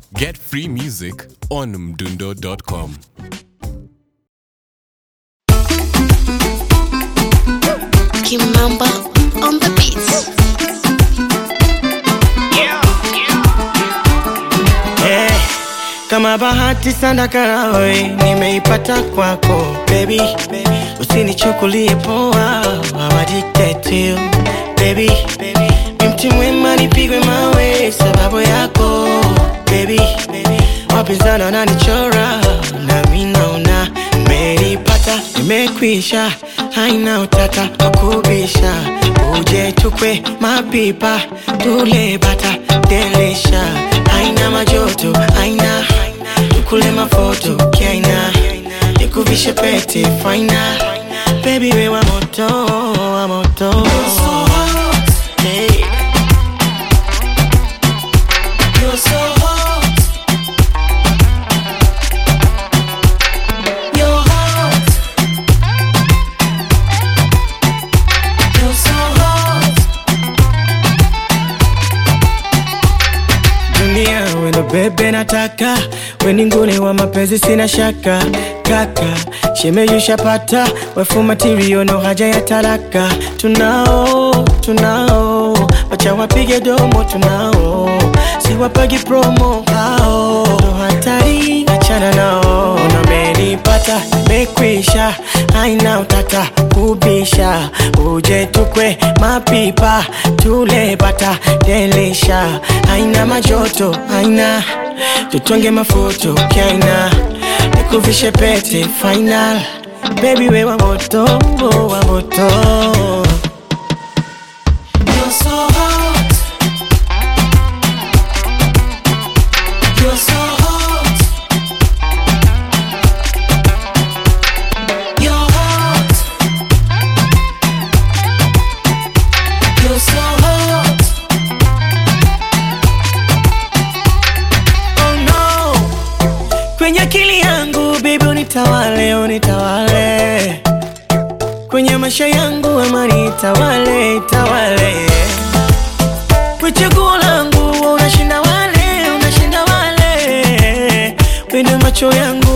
Get free music on mdundo.com. Kimamba on the beats. Eh, kama bahati sana karawe nimeipata kwako baby, usinichukulie poa, I'm addicted to you baby, ni mti mwema nipigwe mawe sababu yako baby, wapinzani wananichora nami naona nimeipata, nimekwisha, haina utata wakubisha, uje tukwe mapipa tule bata delisha, haina majoto, haina tukule mafoto kiaina, nikuvishe pete faina, baby we wa moto, wa moto Hey. You're so hot. You're hot. You're so hot. dunia wendo bebe nataka weninguni wa mapenzi sina shaka kaka shemeyushapata wefu matirio no haja ya taraka tunao tunao wacha wapige domo tunao siwapagi promo hao ndo hatari achana nao namenipata mekwisha haina utata kubisha uje tukwe mapipa tule bata delisha haina majoto haina tutonge mafoto kaina nikuvishe pete final baby we wa moto wa moto You're so hot. You're so hot. You're hot. You're so hot. Oh no. Kwenye akili yangu baby unitawale, unitawale. Kwenye maisha yangu amani itawale, itawale. Kwa chaguo langu unashinda wale, unashinda wale. Kwenye macho yangu